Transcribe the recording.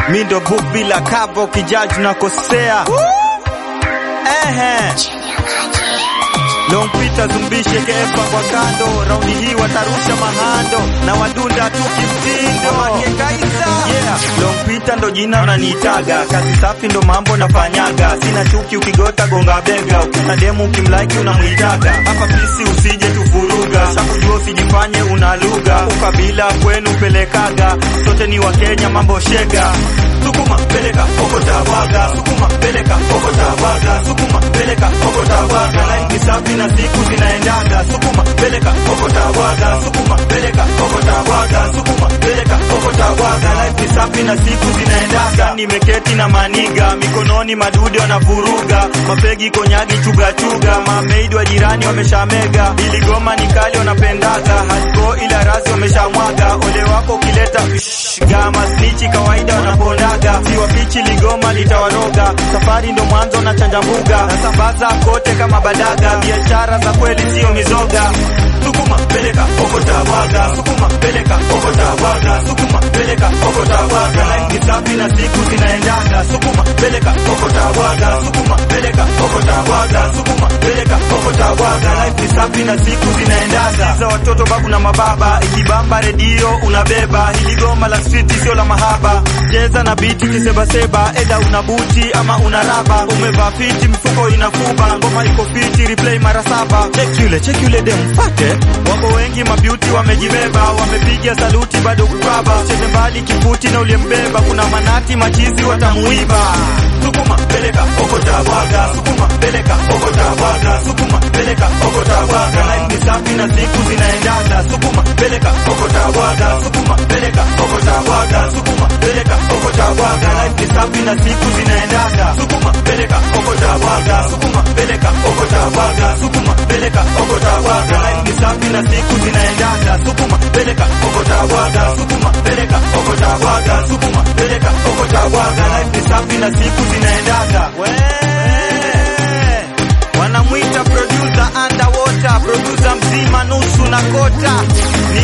mi ndo book bila kabo kijaji nakosea ehe Long Peter zumbishe kefa kwa kando, raundi hii watarusha mahando na wadunda tu kimtindo. Yeah, Long Peter ndo jina unaniitaga, kazi safi ndo mambo nafanyaga, sina chuki ukigota gonga bega, ukina demu ukimlaiki unamuitaga, hapa pisi usije tufuruga, shakujua usijifanye una lugha, ukabila kwenu pelekaga, sote ni Wakenya mambo shega Sukuma peleka okota waga, sukuma peleka okota waga, sukuma peleka okota waga, laini safi na siku zinaendaga, sukuma peleka okota waga, sukuma peleka okota waga, sukuma peleka okota waga, laini safi na siku zinaendaga. Nimeketi na maniga mikononi, madude wanavuruga, mapegi konyagi chuga chuga, mameidi wa jirani wameshamega, ili goma ni kali wanapendaga, hasko ila razi wameshamwaga, ole wako ukileta shh, gama snichi kawaida wanapondaga, ziwa bichi ligoma litawaroga, safari ndo mwanzo na chanja mbuga, nasambaza kote kama badaga, biashara za kweli sio mizoga. Sukuma peleka okota waga, sukuma peleka okota waga, sukuma peleka okota waga, laini safi na siku zinaendaga, sukuma peleka okota waga, sukuma peleka okota waga, sukuma peleka okota waga, laini safi na siku zinaendaga. Za watoto babu na mababa, ikibamba redio unabeba, hili goma la street sio la mahaba, cheza na biti kisebaseba, eda una buti ama una raba, umevaa fiti mfuko inakuba, ngoma iko fiti replay mara saba, check yule check yule dem fate, wako wengi mabeauty wamejibeba, wamepiga saluti bado kukaba, cheze mbali kifuti na uliyembeba, kuna manati machizi watamuiba, sukuma peleka okota waga, sukuma peleka okota waga, sukuma peleka okota waga, laini safi na siku zinaendaga, sukuma peleka okota waga, sukuma peleka okota waga, sukuma peleka okota waga, laini safi na siku zinaendaga, sukuma peleka okota waga, sukuma peleka okota waga, sukuma peleka okota waga, laini safi na siku zinaendaga, sukuma peleka okota waga, sukuma peleka okota waga, sukuma peleka okota waga, laini safi na siku zinaendaga. Wanamwita producer underwater, producer mzima nusu na kota, ni